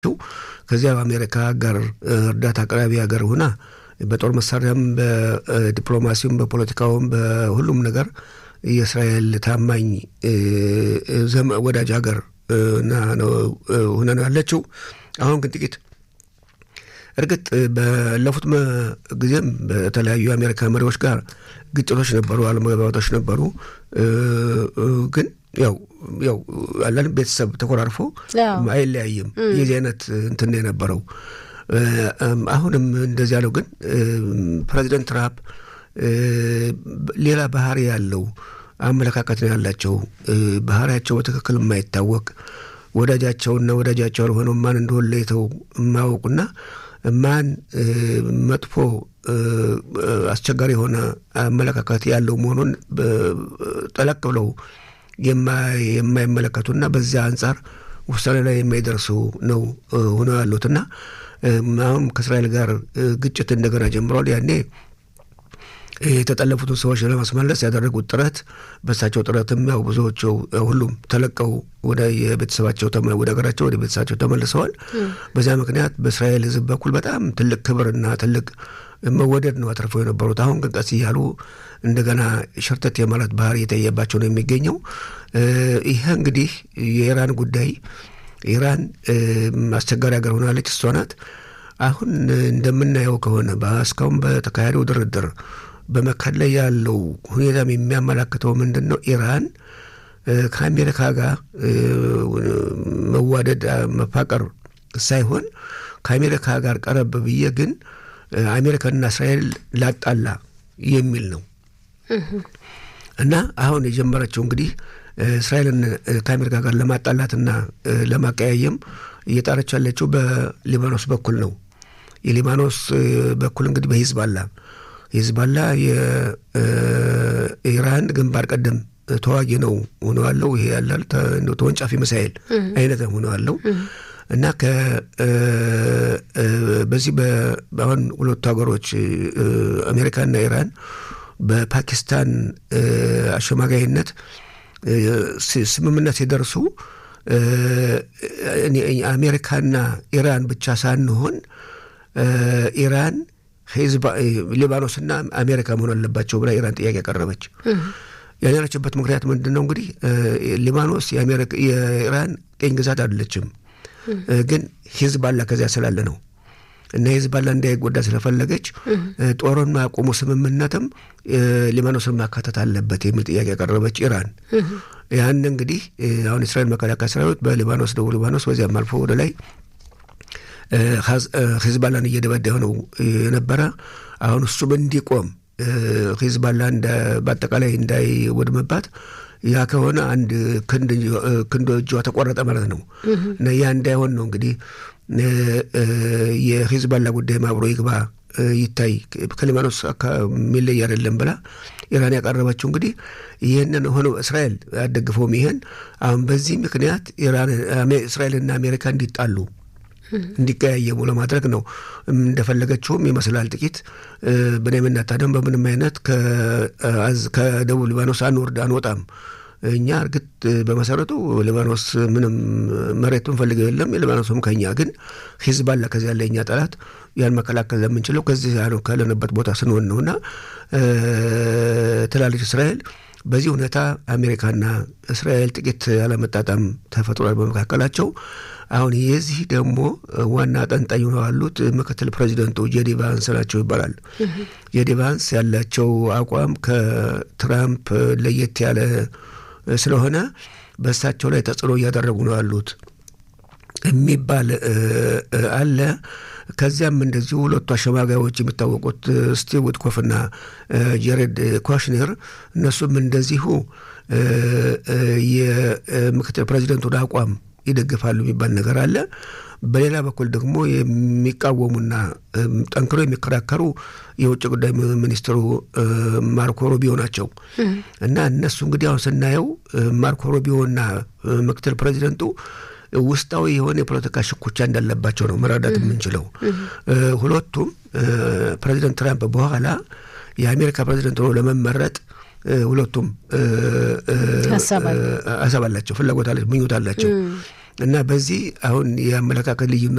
ከዚያ በአሜሪካ ጋር እርዳታ አቅራቢ ሀገር ሆና በጦር መሳሪያም በዲፕሎማሲውም በፖለቲካውም በሁሉም ነገር የእስራኤል ታማኝ ወዳጅ ሀገር ሆነ ነው ያለችው። አሁን ግን ጥቂት እርግጥ ባለፉት ጊዜም በተለያዩ የአሜሪካ መሪዎች ጋር ግጭቶች ነበሩ፣ አለመግባባቶች ነበሩ። ግን ያው ያው አለን ቤተሰብ ተኮራርፎ አይለያይም። የዚህ አይነት እንትን የነበረው አሁንም እንደዚህ ያለው ግን ፕሬዚደንት ትራምፕ ሌላ ባህሪ ያለው አመለካከት ነው ያላቸው። ባህሪያቸው በትክክል የማይታወቅ ወዳጃቸውና ወዳጃቸው ያልሆነው ማን እንደሆነ ለይተው የማያውቁና ማን መጥፎ አስቸጋሪ የሆነ አመለካከት ያለው መሆኑን ጠለቅ ብለው የማይመለከቱና በዚያ አንጻር ውሳኔ ላይ የማይደርሱ ነው ሆነው ያሉትና አሁን ከእስራኤል ጋር ግጭት እንደገና ጀምሯል። ያኔ የተጠለፉትን ሰዎች ለማስመለስ ያደረጉት ጥረት በእሳቸው ጥረትም ያው ብዙዎቹ ሁሉም ተለቀው ወደ የቤተሰባቸው ወደ ሀገራቸው ወደ ቤተሰባቸው ተመልሰዋል። በዚያ ምክንያት በእስራኤል ሕዝብ በኩል በጣም ትልቅ ክብርና ትልቅ መወደድ ነው አትርፈው የነበሩት። አሁን ግን ቀስ እያሉ እንደገና ሸርተት የማለት ባህሪ የታየባቸው ነው የሚገኘው። ይህ እንግዲህ የኢራን ጉዳይ ኢራን አስቸጋሪ ሀገር ሆናለች። እሷ ናት። አሁን እንደምናየው ከሆነ እስካሁን በተካሄደው ድርድር በመካከል ላይ ያለው ሁኔታም የሚያመላክተው ምንድን ነው? ኢራን ከአሜሪካ ጋር መዋደድ መፋቀር ሳይሆን ከአሜሪካ ጋር ቀረብ ብዬ ግን አሜሪካና እስራኤል ላጣላ የሚል ነው እና አሁን የጀመረችው እንግዲህ እስራኤልን ከአሜሪካ ጋር ለማጣላትና ለማቀያየም እየጣረች ያለችው በሊባኖስ በኩል ነው። የሊባኖስ በኩል እንግዲህ በሂዝባላ ሂዝባላ የኢራን ግንባር ቀደም ተዋጊ ነው ሆነዋለው። ይሄ ያላል ተወንጫፊ ሚሳኤል አይነት ሆነዋለው እና በዚህ አሁን ሁለቱ ሀገሮች አሜሪካና ኢራን በፓኪስታን አሸማጋይነት ስምምነት ሲደርሱ አሜሪካና ኢራን ብቻ ሳንሆን ኢራን ሊባኖስና አሜሪካ መሆን አለባቸው ብላ ኢራን ጥያቄ ያቀረበች። ያኔረችበት ምክንያት ምንድን ነው? እንግዲህ ሊባኖስ የኢራን ቅኝ ግዛት አይደለችም፣ ግን ሂዝባላ ከዚያ ስላለ ነው እና ሂዝባላ እንዳይጎዳ ስለፈለገች ጦርን ማቆሙ ስምምነትም ሊባኖስን ማካተት አለበት የሚል ጥያቄ ያቀረበች ኢራን። ያን እንግዲህ አሁን እስራኤል መከላከያ ሰራዊት በሊባኖስ ደቡብ ሊባኖስ በዚያም አልፎ ወደ ላይ ሂዝባላን እየደበደበ ነው የነበረ። አሁን እሱም እንዲቆም ሂዝባላ በአጠቃላይ እንዳይወድምባት ያ ከሆነ አንድ ክንዶ እጇ ተቆረጠ ማለት ነው እና ያ እንዳይሆን ነው እንግዲህ የሂዝባላ ጉዳይም አብሮ ይግባ ይታይ ከሊባኖስ የሚለይ አይደለም ብላ ኢራን ያቀረበችው እንግዲህ ይህንን ሆኖ እስራኤል አደግፈውም ይሄን አሁን በዚህ ምክንያት እስራኤልና አሜሪካ እንዲጣሉ እንዲቀያየሙ ለማድረግ ነው እንደፈለገችውም ይመስላል። ጥቂት ብንያምና ታደም በምንም አይነት ከደቡብ ሊባኖስ አንወርድ አንወጣም። እኛ እርግጥ በመሰረቱ ሊባኖስ ምንም መሬት ምንፈልገው የለም የሊባኖስም ከኛ ግን ሂዝባላ ከዚህ ያለ እኛ ጠላት ያን መከላከል ለምንችለው ከዚህ ካለንበት ቦታ ስንሆን ነውና ትላለች እስራኤል። በዚህ ሁኔታ አሜሪካና እስራኤል ጥቂት ያለመጣጣም ተፈጥሯል በመካከላቸው። አሁን የዚህ ደግሞ ዋና አጠንጣኝ ሆነው ያሉት ምክትል ፕሬዚደንቱ ጄዲ ቫንስ ናቸው ይባላል። ጄዲ ቫንስ ያላቸው አቋም ከትራምፕ ለየት ያለ ስለሆነ በእሳቸው ላይ ተጽዕኖ እያደረጉ ነው ያሉት የሚባል አለ። ከዚያም እንደዚሁ ሁለቱ አሸማጋዮች የሚታወቁት ስቲቭ ዊትኮፍና ጀሬድ ኩሽነር እነሱም እንደዚሁ የምክትል ፕሬዚደንቱን አቋም ይደግፋሉ የሚባል ነገር አለ። በሌላ በኩል ደግሞ የሚቃወሙና ጠንክሮ የሚከራከሩ የውጭ ጉዳይ ሚኒስትሩ ማርኮ ሩቢዮ ናቸው እና እነሱ እንግዲህ አሁን ስናየው ማርኮ ሩቢዮና ምክትል ፕሬዚደንቱ ውስጣዊ የሆነ የፖለቲካ ሽኩቻ እንዳለባቸው ነው መረዳት የምንችለው። ሁለቱም ፕሬዚደንት ትራምፕ በኋላ የአሜሪካ ፕሬዚደንት ሆኖ ለመመረጥ ሁለቱም ሀሳብ አላቸው፣ ፍላጎት አላቸው፣ ምኞት አላቸው እና በዚህ አሁን የአመለካከት ልዩነት